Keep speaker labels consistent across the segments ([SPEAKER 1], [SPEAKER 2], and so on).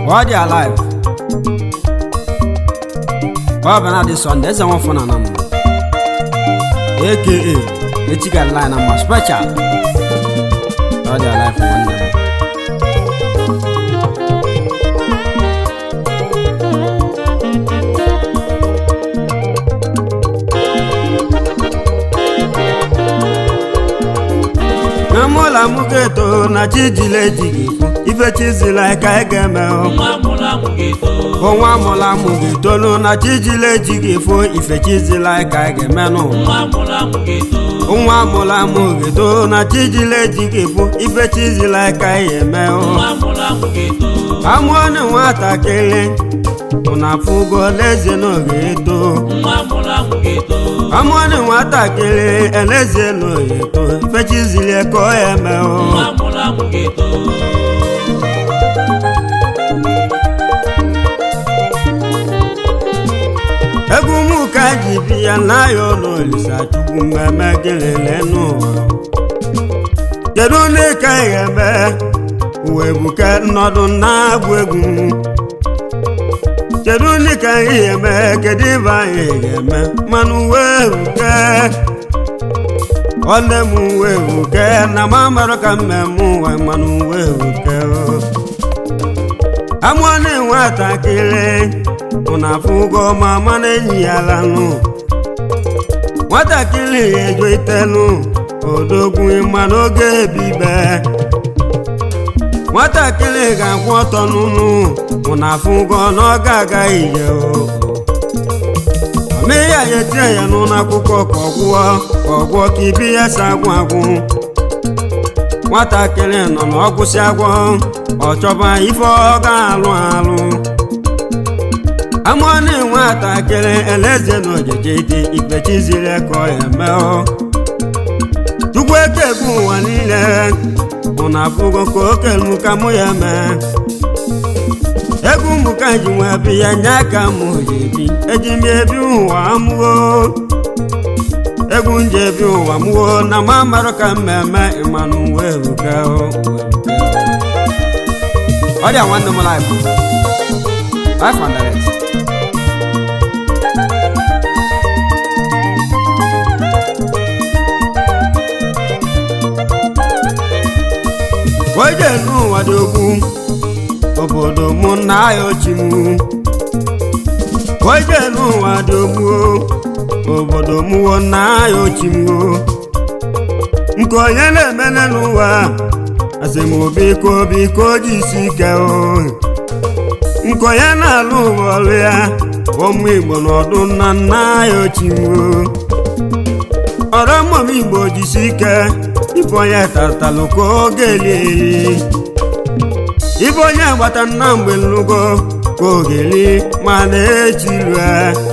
[SPEAKER 1] While they are alive. Baba na this one, there's a one for Nanam. AKA, the chicken line and my special. While they are alive, one day. na mụla mụ ga-eto na chi jile ejighị ikwu ife chizila ka ị ga-eme o.
[SPEAKER 2] nwa mụrụ amụ ga-eto
[SPEAKER 1] nwa mụla mụ ga-etolu na chi jile ejighị ifo ife chizila ka ị ga-emenụ
[SPEAKER 2] nwa mụrụ amụ ga-eto
[SPEAKER 1] nwa mụla mụ ga-eto na chi jile ejighị ifo ife chizila ka ị ga-eme o.
[SPEAKER 2] nwa mụrụ amụ ga-eto
[SPEAKER 1] amụọnụ nwatakịrị ụna afụgo n'ezie na ọ ga-eto
[SPEAKER 2] nwa mụrụ amụ ga-eto
[SPEAKER 1] amụọnụ nwatakịrị elezie na ọ ga-eto ife chizile ka ọ ya eme o.
[SPEAKER 2] nwa mụrụ amụ ga-eto
[SPEAKER 1] egwu m ka ji bi ya n'ahịa ụlọ olisa chukwu mmemme kelele n'ụwa kedu ndị ka ị ga-eme uwe buke nnọdụ na-agwụ egwu kedu ndị ka anyị ga-eme kedu ibe anyị ga-eme mana uwe buke nwanne m uwe buke na ma mara ka mmemme ụwa mana uwe buke o amụọ na nwatakịrị ụna afụgo ma mana enyi ya lanụ nwatakịrị ejo itenụ odogwu mana oge ebibe nwatakịrị ga-akwụ ọtọ n'ụnụ ụna afụgo na ọ ga-aga ije o omee ya ya etinye ya n'ụlọ akwụkwọ ka ọ gwụọ ka ọ gwụọ ka ibi ya si agwụ agwụ nwatakịrị nọ na ọgwụsị agwọ ọ chọba ife ọ ga-alụ alụ amụọ na nwatakịrị eleze na ojeje dị ikpechiziri ka ọ ya mee chukwu eke egwu ụwa niile ụna abụgo ka okelu ka mụ ya mee egwu mụ ka ji nwe bi ya nye aka mụ ji ebi eji m ebi ụwa mụo egwu nje ebi ụwa mụo na ma marụ ka mmemme ịmanụ uwe ebuka o, uwe ebuka. ọ dị a nwanne m life life and direct oje n'ụwa dị ogwu obodo mụ na ya ochi m oje n'ụwa dị ogwu obodo mụwo na ya ochi m nke onye na-emele n'ụwa asị m biko biko ji isi ike o nke onye na-alụ ụwa ọrụ ya ụmụ igbo n'ọdụ nna nna ya ochi m ọrụ mmụm igbo jisi ike ife onye tatalụ ka oge eli ife onye agbata nna mgbe nlugo ka ogeli ma na-echilue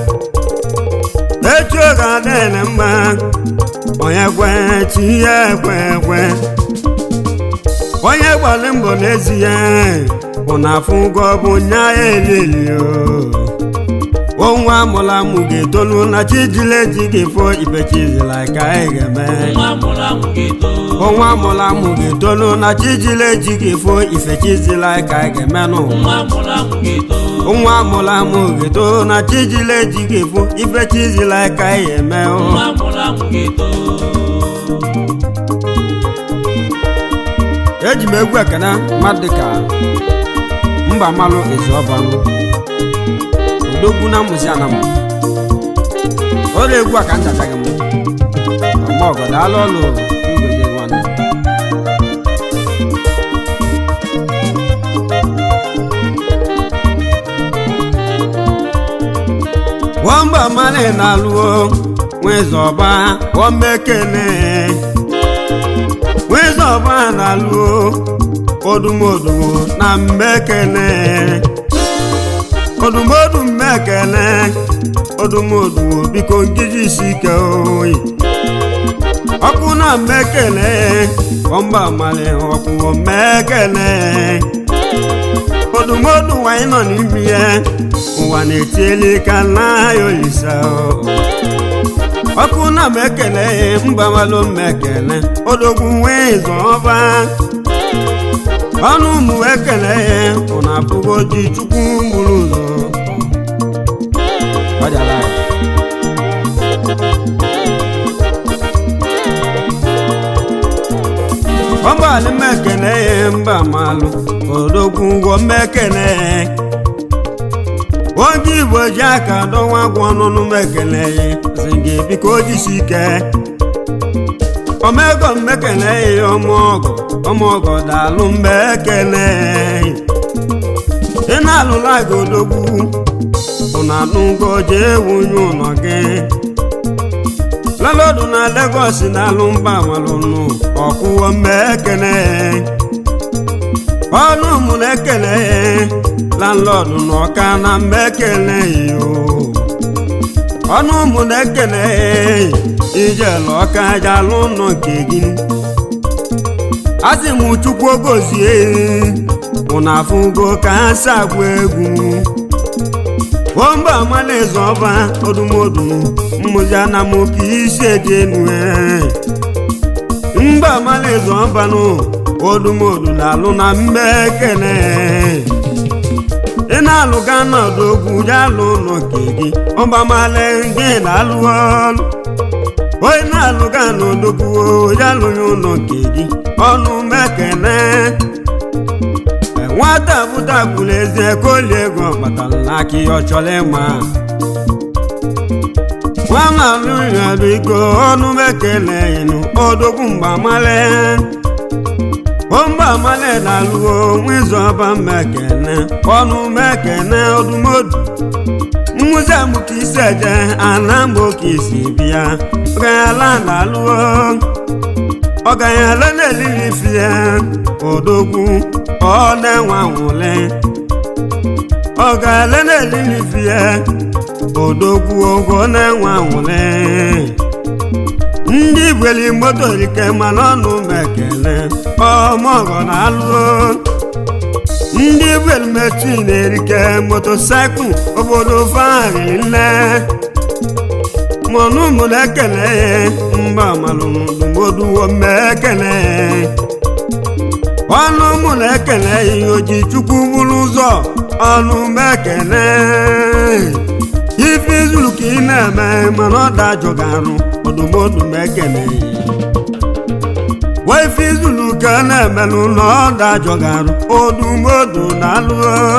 [SPEAKER 1] echi oge adịghị mma onye kwe chi ya ekwe ekwe onye gbalị mbọ n'ezie bụ na afụ ụgwọ bụ nya ya elelio onwa amụla amụ ga-etolu na chijile ji ga-efo ibechizila ka anyị ga-eme
[SPEAKER 2] nwa mụrụ amụ ga-eto
[SPEAKER 1] onwa amụla amụ ga-etolu na chijile ji ga-efo ifechizila ka anyị ga-emenụ
[SPEAKER 2] nwa mụrụ amụ ga-eto
[SPEAKER 1] nwa amụla amụ ga-eto na chijile ji ga-efo ifechizila ka anyị ga-eme
[SPEAKER 2] nwa mụrụ amụ ga-eto
[SPEAKER 1] eji m egwu ekene mmadụ dịka mba malụ ezuọbanụ odogwu na mmụzi anam ọrụ egwu a ka nchataghị m ọma ọgọ daalụ ọlụ igwede nwanne nwamba mmanụ na-alụo nwezọba omekene nwezọba na-alụo odumodu na mmekene odumodu mmekene odumodu biko nkiji isi ike oyi ọkụ na mmekene ọmba mali ọkwụwo mmekene odumodu nwanyị nọ n'ime ya ụwa na-etieli ka nna ya olisa ọkụ na mmekene mba malụ mmekene odogwu nwee zọba ọnụ ụmụ ekele ya ụna apụgo ji chukwu gburu ụzọ Ọjala ya. ọgbalị mmekene ya mba malụ odogwu ụgwọ mmekene ya oge igbo ji aka dọwa agwọ ọnụnụ mmekene ya sị gị biko jisi ike omego mmekene ya ọmụọgọ ọmụọgọ daalụ mmekene ị na-alụla gị odogwu ụna anụgo jee wunye ụlọ gị lalodu na Lagos na-alụ mba malụnụ ọkwụwo mmekene ọnụ mụ na-ekele landlọdụ na ọka na mmekele yo ọnụ mụ na-ekele ijele ọka jalụ ụlọ nke gị asị m chukwu gozie ụna afụgo ka ha si agba egwu omba amalaeze ọba odumodu mmụzi anamoke isi eji enu mba amalaeze ọbanụ odumodu na-alụ na mmekene ị na-alụga n'ọdọgwu jalụ ụlọ nke gị ọba male gị na-alụ ọlụ onye na-alụga n'ọdọgwu jalụ ya ụlọ nke gị ọnụ mekene nwata bụta kwuru eze koli ego kpatara n'aka ihe ọ chọrọ ịma nwamalụrụ iko ọnụ mekele ịnụ odogwu mgbamale omgbamale na-alụgo nwizu ọba mmekene ọnụ mekene odumodu mmụzi amụka isi eje ana mgbe oke isi bịa ọganyala na-alụgo ọganyala na-elili fie odogwu ọ na-enwe anwụle ọ ga-ale na-elili fie odogwu ogo na-enwe anwụle ndị bweli moto rike mana ọnụ mekele ọmọgọ na-alụ ndị bweli metu na-erike motosaịkụl obodo farili nne mọnụ mụ na-ekele mba malụmdumoduwo mmekele ọnụ mụ na-ekele ihe oji chukwu bụrụ ụzọ ọnụ mekele ife izulu ka ị na-eme mana ọ dajọgarụ odumodu mekele wa ife izulu ka a na-emelụ na ọ dajọgarụ odumodu na-alụ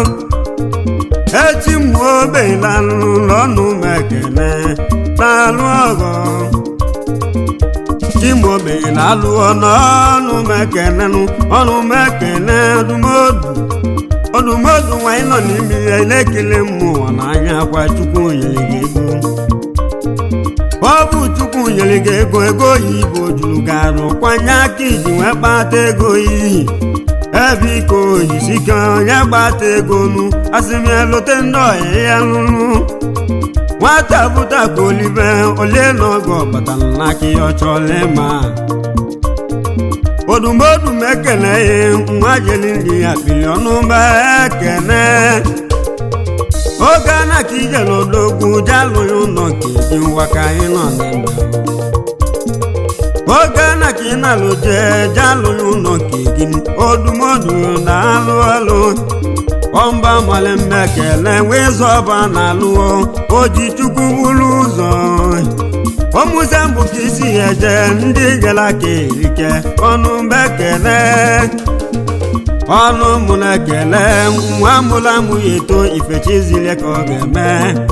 [SPEAKER 1] echi mgbe obelanụ n'ọnụ mekele na-alụ ọgọ chimobe na-alụ n'ọnụ mekenenụ ọnụ mekene ọdụmodu ọdụmodu nwanyị nọ n'ime ya na-ekele mmụọ n'anya kwa chukwu nyere gị ego ọ bụ chukwu nyere gị ego ego oyibo juru garụ kwanye aka iji wee kpata ego iyi ebe iko oyisike onye gbata ego nu asị m ya lote ndị ọhịa ya lụrụ nwata bụta ka olive olie n'oge ọbatara n'aka ihe ọ chọrọ ịma odumodu m ekele ya nwa jeli nri ya kpili ọnụ mba ekene oge ana ka ije n'odogwu jalụghị ụlọ nke dị ngwa ka anyị nọ n'ime oge ana ka ị na-alụ jee jalụghị ụlọ nke gị odumodu na-alụ ọlụ ọmba male mmekele wee zọba na-alụọ oji chukwu buru ụzọ ọmụze mbụ ka isi ya eje ndị gara ka erike ọnụ mbekele ọnụ mụ na-ekele nwa mụrụ amụ ya eto ifechizile ka ọ ga-eme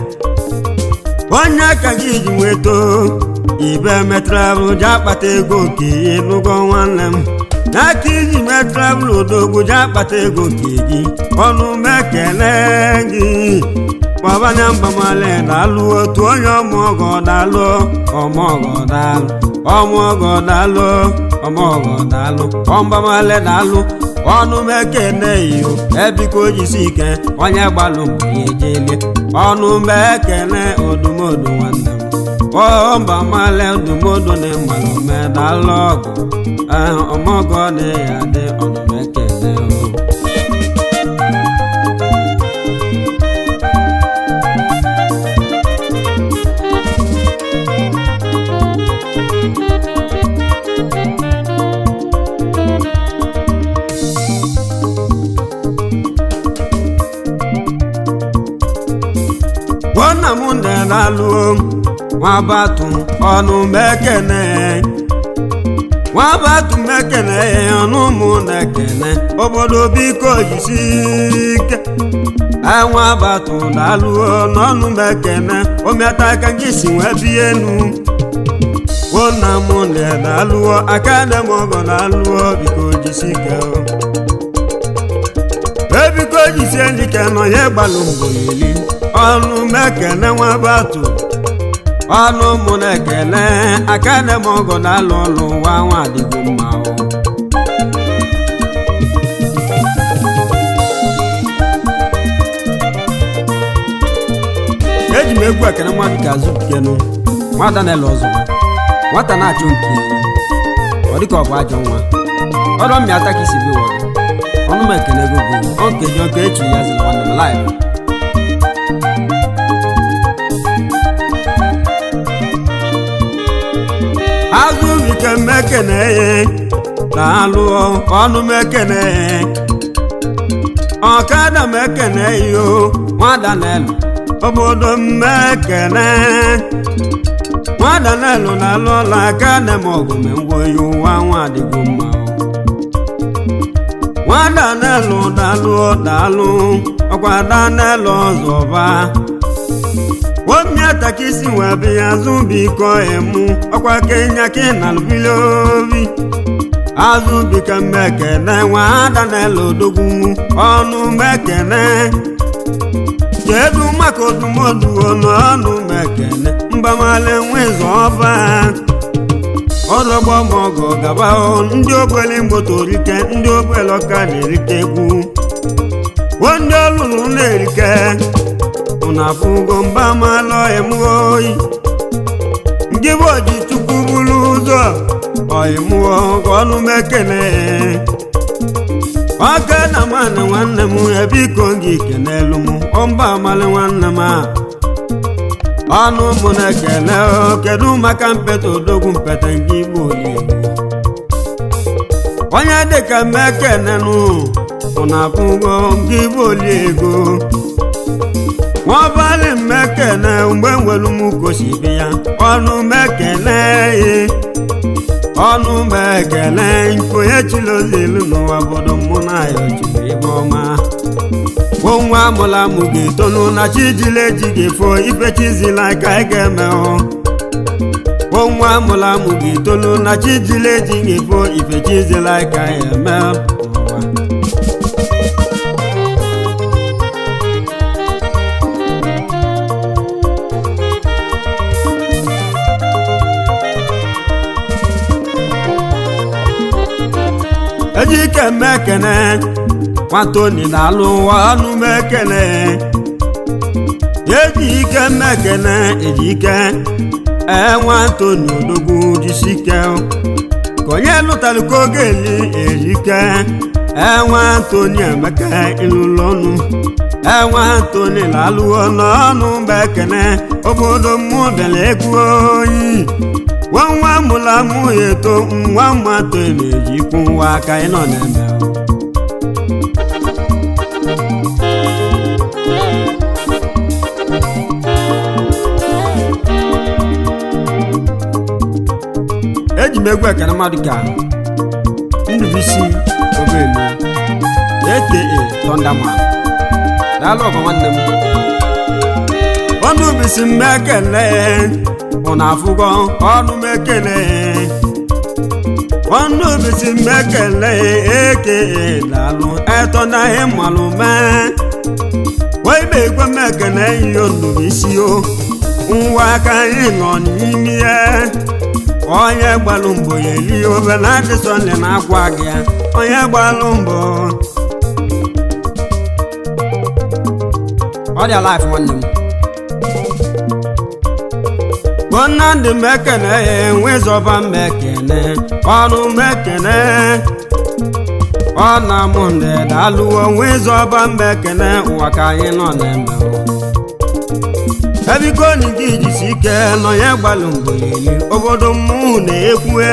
[SPEAKER 1] onye aka gị ji nweto ibe metravel ji akpata ego ka ịlụgo nwanne m n'aka iji mee travel odogwu ji akpata ego nke gị ọnụ mekele gị kpọbanya mbamale dalụ otu onye ọmụọgọ dalụ ọmụọgọ dalụ ọmụọgọ dalụ ọmụọgọ dalụ ọmbamale dalụ ọnụ mekene iyo ebiko jisi ike onye gbalụ mgbe ya ejele ọnụ mekene odumodu nwanne m ọmbamale odumodu na mmalụ medalụ ọgụ ọmọgọ dị ya dị ọnụ mekene o m na-alụo nwabatu ọnụ mekene nwabatu mekene ọnụ mụ na-ekene obodo biko jisi ike enwabatu na-alụo n'ọnụ mekene omeata aka gị si wee bie enu wona m na-alụo aka na m ọgọ na-alụo biko jisi ike ebiko jisie ndike nọ ya gbalụ mbọ yeli ọnụ mekene nwabatu ọnụ mụ na-ekele aka na m ọgọ na-alụ ọlụ nwa nwa adịgo mma o eji m egwu ekene mmadụ ka azụ kenu nwata na-ele ọzọ nwata na-achụ nke ọ dịka ọ bụ ajọ nwa ọdọ mmịa ata ka isi bi ụwa ọnụ m ekene ego bụ ọ nkeji ọka echi ya ziri nwanne m laịf azụ bike mmekene na-alụ ọnụ mekene ọkada mekene yo nwada na-elu obodo mmekene nwada na-elu na-alụ ọla aka na m ọgụ mengwo ya ụwa nwa adịgo mma nwada na-elu dalụ dalụ ọkwada na-elu ọzọba womiata ka isi wee bịa azụ biko emu ọkwa kenya ka ị na-alụbili obi azụ bika mmekene nwada na-elu odogwu ọnụ mekene kedu maka odumodu ọnụ mekene mbamale nwezu ọba ọdọgbọ mọgọ gaba ndị ogbele mgbotorike ndị ogbele ọka na-erike egwu ndị ọlụlụ na-erike ụna afụgo mba malụ emụọ oyi ndị bụ oji chukwu buru ụzọ ọyịmụọ ọnụ mekene ọka na nwanne nwanne m ebiko gị kenelu m ọmba amalị nwanne m a ọnụ mụ na-ekele kedu maka mpete odogwu mpete nke igbo oligbo onye dịka mmekenenụ ụna abụgo nke igbo oliego nwabalị mmekene mgbe nwere m kosi bi ya ọnụ mekele ọnụ mekele onye chilozelu n'ụwa obodo mụ na ya ojiri ebe ọma nwa amụla amụ ga-etolu na chijile ji ga-efo ife chizila ka ị ga-eme nwa amụla amụ ga-etolu na chijile ji ga-efo ife chizila ka ị ga-eme n'ụwa ejike mmekene nwatoni na-alụ ụwa ọnụ mekene eji ike mmekene ejike enwe antoni odogwu jisike ka onye lụtara ka oge eli ejike enwe antoni emeka ịlụlụ ọnụ enwe antoni na-alụwo n'ọnụ mekene obodo mmụ bịara egwu oyi nwa nwa mụla mụ ya eto nwa mmatọ na-ejikwu nwa aka ị nọ na-eme eji m egwu ekene mmadụ ka ndụbisi obelu aka Thunderman daalụ ọgọ nwanne m ọnụ bisi m ekele ụna afụgo ọnụ m ekele ọnụ bisi m ekele eke daalụ eto na ihe mmalụ mee wee be egwe m ekele ihe ndụbisi o nwa aka anyị nọ n'ime ya onye gbalụ mbọ ya eli obe na adịsọnle na-agwa gị ya onye gbalụ mbọ ọ dị alaif nwanne m nnamdị mekene enwezọba mmekene ọnụ mekene ọ na mụ ndị dalụwo nwezọba mmekene ụwa ka anyị nọ na-eme ebiko ni gị jisi ike nọ ya gbalụ mbọ ya eli obodo mmụ na-ekwue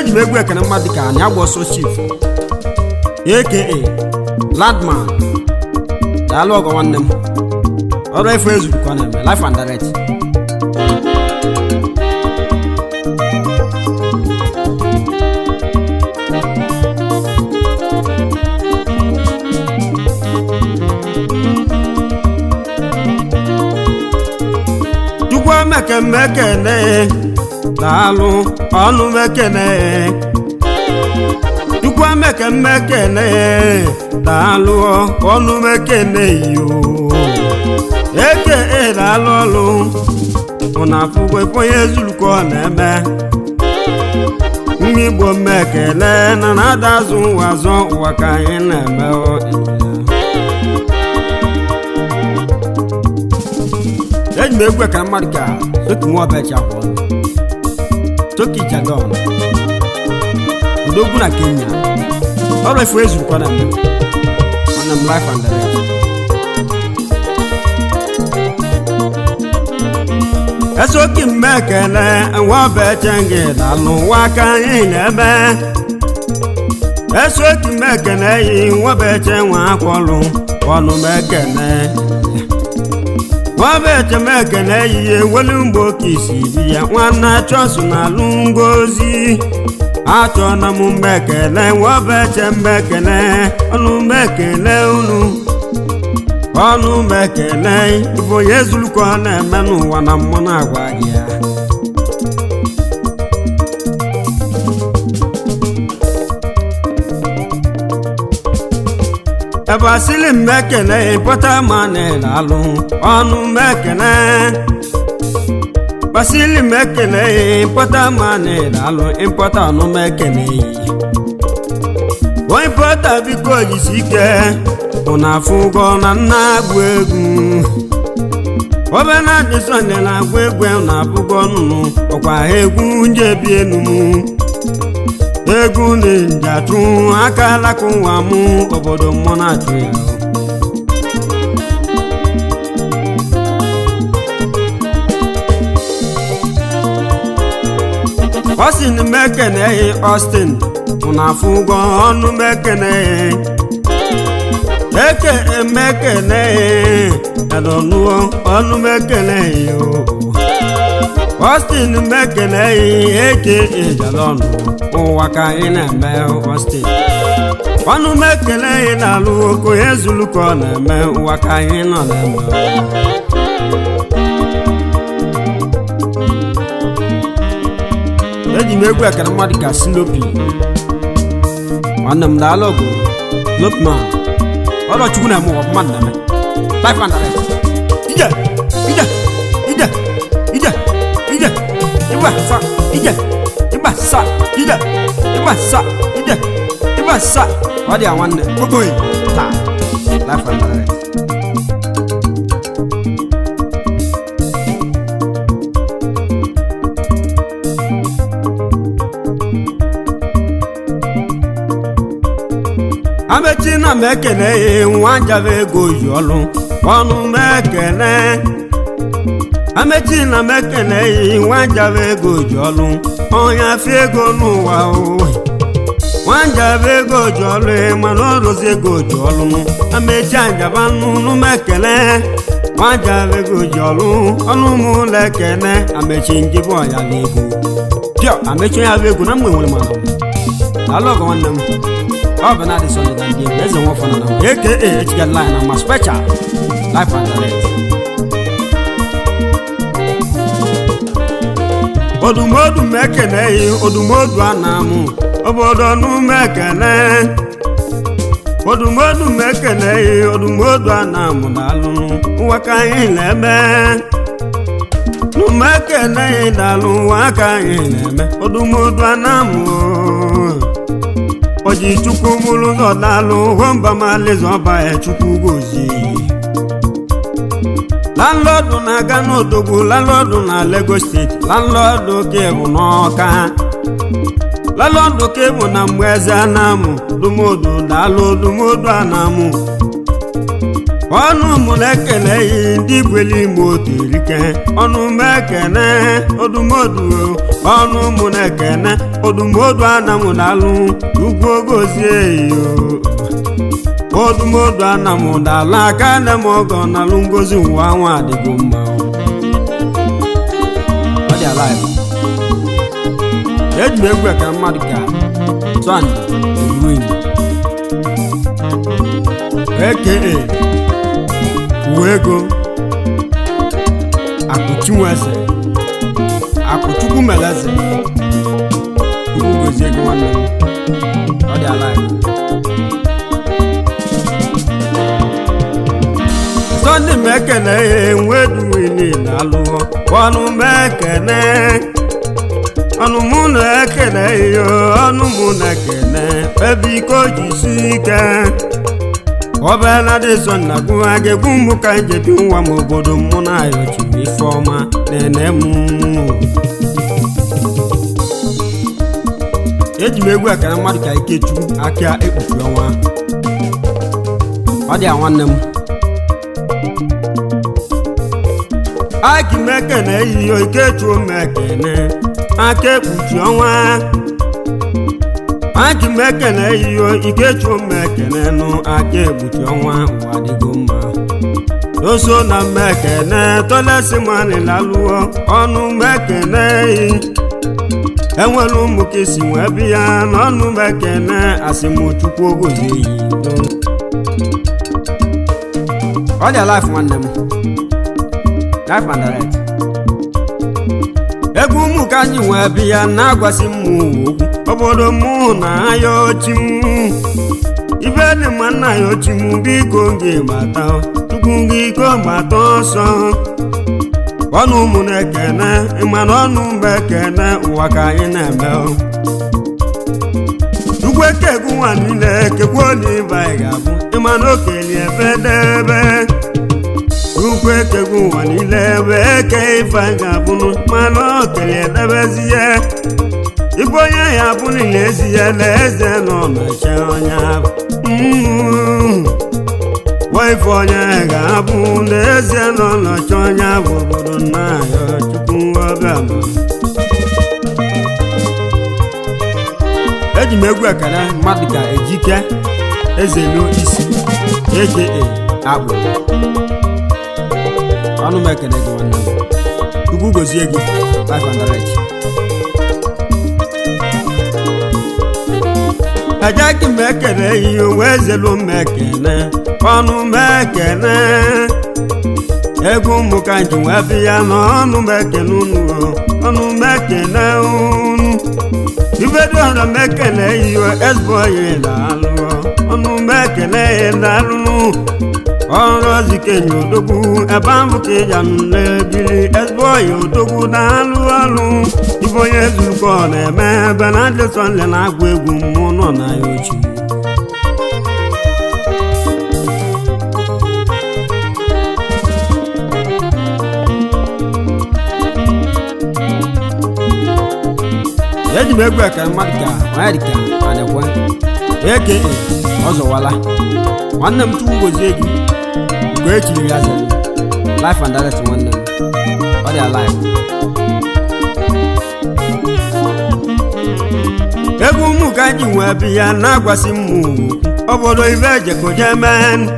[SPEAKER 1] eji m egwu ekene mmadụ ka anyị agba ọsọ chief aka landman daalụ ọgọ nwanne m ọrụ efu ezuru ka ọ na-eme life and direct chukwu emekemekene daalụ ọnụ mekene chukwu emekemekene daalụ ọnụ mekene yo eke daalụ ọlụ ụna afụgo onye zuru ka ọ na-eme nwa igbo mmekele na na-ada azụ ụwa azọ ụwa ka anyị na-eme ọ eji m egwu ekara mmadụ ka soki nwa ọbịachi akwụ toki jadon udogwu na kenya ọrụ efu ezuru kwa na m mana m life and direct esoki m ekele nwa ọbịachi gị dalụ nwa ka anyị na-eme esoki m ekele yi nwa ọbịachi nwa akwọlụ ọnụ m ekele nwabetemekene ehihie welu mgbe oke isi bi ya nwanne achọsụ na alụ ngozi achọ na m mmekele nwabeche mmekele ọnụ mmekele unu ọnụ mmekele bụ onye zuru ka ọ na-eme n'ụwa na mmụ na-agwa gị ya ebe asịlị mmekele pụta ma na-alụ ọnụ mmekele basịlị mmekele pụta ma na-alụ ịpụta ọnụ mmekele onye pụta biko jisi ike ụna afụ ụgwọ na nna agbụ egwu obe na-adị sọnde na-agba egwu na abụgo nnụnụ ọkwa ha egwu njebi enumu egwu na-njatụ aka alaka ụwa mụ obodo mmụọ na-achụ ya Austin mekeneghị Austin na afụ ụgwọ ọnụ mekeneghị eke emekeneghị edonụọ ọnụ mekeneghị o Austin mekeneghị eke ejalọnụ ụwa ka anyị na-eme Austin ọnụ mekeneghị na-alụ oko ya zulu ka ọ na-eme ụwa ka anyị nọ na-eme eji m egwu ekere mmadụ ka silopi nwanne m daalụ ọgụ lopman ọlọchukwu na eme ụwa mmadụ na-eme life and direct ije ije ije ije ije ịgba sa ije ịgba sa ije ịgba sa ije ịgba sa ọ dị ya nwanne ogoyi taa life and direct amechi na m ekene ya nwa njaba ego yi ọlụ ọnụ m ekene amechi na m ekene ya nwa njaba ego ji ọlụ onye afọ ego n'ụwa owe nwa njaba ego ji ọlụ mana ọrụzi ego ji ọlụ amechi anjaba nnụnụ m ekene nwa njaba ego ji ọlụ ọnụ m ụlọ ekene amechi njibụ ọya na ego pịọ amechi ya bụ egwu na mgbe nwere mana alụ ọgọ nwanne m ọ bụ na-adị sọlị na ndị egwu eze nwafọ na na aka echiga line na ma special life and direct odumodu m ekeneghị odumodu a na-amụ obodo n'ume ekene odumodu m ekeneghị odumodu a na-amụ daalụ ụwa ka anyị na-eme n'ume ekeneghị daalụ ụwa ka anyị na-eme odumodu a na-amụ oji chukwu bụrụ ụzọ daalụ hụmba malịza ọba ya chukwu gozi landlọdụ na-aga n'odogwu landlọdụ na Lagos steeti landlọdụ ka bụ n'ọka landlọdụ ka bụ na mgbe eze anamụ dumodu daalụ dumodu anamụ ọnụ mụ na-ekele yi ndị gweli ime otu erike ọnụ m ekene odumodu ọnụ mụ na-ekene odumodu anamụ dalụ ugwu ogozie yo odumodu anamụ dalụ aka nne m ọgọ nalụ ngozi ụwa nwa adịgo mma ọ dị alive eji m egwu ekere mmadụ ka sọnde ruin aka uwe ego akụchinweze akụchukwu meleze chukwu gozie ego nwanne m ọ dị alive sọnde m ekene ya enweduwini na alụọ ọnụ m ekene ọnụ mụ na ekene ya ọnụ mụ na ekene ebe ike o ji si ike ọbịala dị sọ na gụwa ga-egwu mbụ ka njebi nwa m obodo mụ na ayochiri ife ọma na-ene m eji m egwu akara mmadụ ka ikechu aka ekpuchi ọnwa ọ dị a nwanne m aki m ekene eyiyo ikechuo m ekene aka ekpuchi ọnwa aki m ekene eyiyo ikechuo m ekene nụ aka ekpuchi ọnwa ụwa dịgo mma oso na mmekene tolesi mani lalụọ ọnụ mekene yi enwere ụmụ ka isi wee bịa n'ọnụ mekene asịmchukwu ogozi yi ọ dị life nwanne m life and direct egwu ụmụ ka anyị wee bịa na-agwasị m okwu obodo mụ na aya ochi m ife dị mma nna ya ochi m biko gị mata chukwu gị iko gbata ọsọ ọnụ ụmụ na-ekene ịmana ọnụ mgbe ekene ụwa ka anyị na-eme chukwu eke egwu nwa niile kekwa olive anyị ga-abụ ịmana okeli ebe debe chukwu eke egwu nwa niile ebe eke ife anyị ga-abụ mana okeli edebezie ibe onye ya bụ niile ezi ya na eze nọ na-eche onye ahụ ife onye ga-abụ n'ezie nọ nọchi onye bụ obodo nna ya chukwu ọbịa eji m egwu ekele mmadụ ka ejike ezelu isi aka akpụ ọnụ m ekele gị nwanne m chukwu gozie gị 500 ejeghị m ekele ihe wee zelu m ekele ọnụ m ekele egwu ụmụ ka ji wee bịa n'ọnụ m ekele unu ọnụ m ekele unu ibedoọra m ekele ihe ezigbo onye na-alụ ọnụ m ekele ya na-alụ ọrụ ozikenye odogwu ebe ahụ ka ịja na-ebili ezigbo onye odogwu na-alụ ọrụ ibe onye zurukọ na-eme ebe na adịsọnle na-agụ egwu mmụọ nọ na ya ochie eji m egwu ekere mmadụ ka onye dịka anekwe eke ọzọwala nwanne m chukwu gozie gị mgbe echiri ya zere life and direct nwanne m ọ dị alive egwu ụmụ ka ji wee bi ya na-agwasị m obodo ibe ejekoje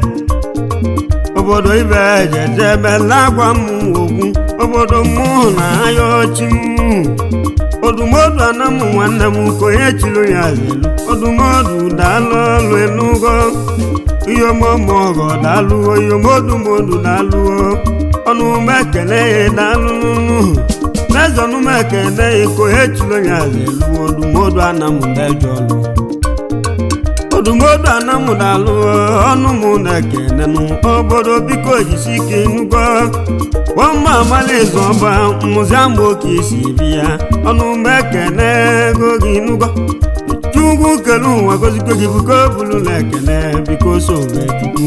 [SPEAKER 1] obodo ibe ejejebe na-agwa m okwu obodo mụ na aya ọchị m odumodu anamụ nwanne m ka onye chiri ya zelu odumodu daalụ ọlụ elugo iyomomogo daalụo iyomodumodu daalụo ọnụ mekele ya daalụnụ n'ezọnụ mekele ya ka onye chiri ya zelu odumodu anamụ deje ọlụ odumodu anamụ daalụ ọnụ mụ na-ekene nụ obodo biko jisi ike nugo nwamba amalizu ọba mmụzi ama oke isi bi ya ọnụ mekene ego gị nugo chukwu kele ụwa gozikwe gị biko bulu na ekene biko sowe chukwu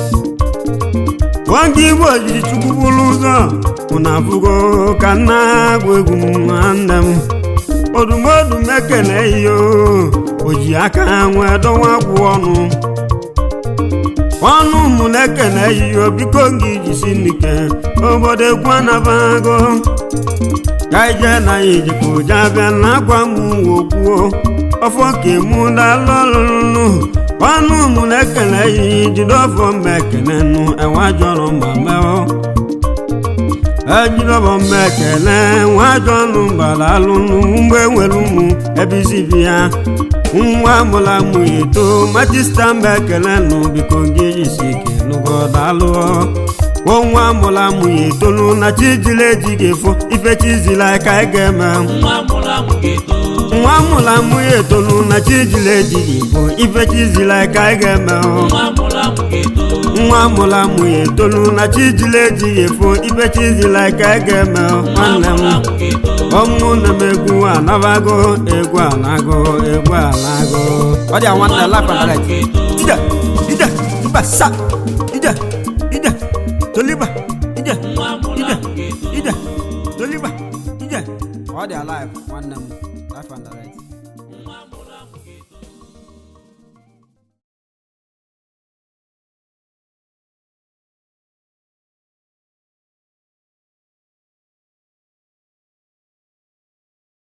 [SPEAKER 1] nwoke igbo jiri chukwu bụrụ ụzọ mụna afụgo ka nna agụ egwu nwanne m odumodu mekene iyo o ji aka nwee dọwa gwụ ọnụ ọnụ ụmụ na-ekene yiyo biko gị jisi n'ike obodo egwu anabago ka ije na ya ijikwa ụja bịa na akwa m wokwuo ọfọ ka emu dalụ ọlụlụ ọnụ ụmụ na-ekene yi jide ọfọ mma ekene nụ enwe jọrọ ma meọ ejidọbọ mma ekele nwa ajọ ọnụ mbara alụnụ mgbe nwere ụmụ ebe isi bi ya nwa mụla mụ eto matista mba ekele nụ biko gị jisi ike nụgodalụọ kwuo nwa mụla mụ ya etolu na chijila ejighị efo ife chizila ka ị ga-eme
[SPEAKER 2] nwa mụrụ amụ ga-eto
[SPEAKER 1] nwa mụla mụ ya etolu na chijila ejighị efo ife chizila ka ị ga-eme
[SPEAKER 2] nwa mụrụ amụ ga-eto
[SPEAKER 1] nwa mụla mụ ya etolu na chijila ejighị efo ife chizila ka ị ga-eme
[SPEAKER 2] nwa
[SPEAKER 1] nwanne m
[SPEAKER 2] mụrụ amụ ga-eto
[SPEAKER 1] ọmụ na m egwu anabago egwu anago egwu anago ọ dị anwa nna life and direct ije ije mba sa ije ije toliba ije
[SPEAKER 2] nwa mụrụ
[SPEAKER 1] ije
[SPEAKER 2] amụ ga-eto
[SPEAKER 1] ije toliba ije ọ dị alive nwanne m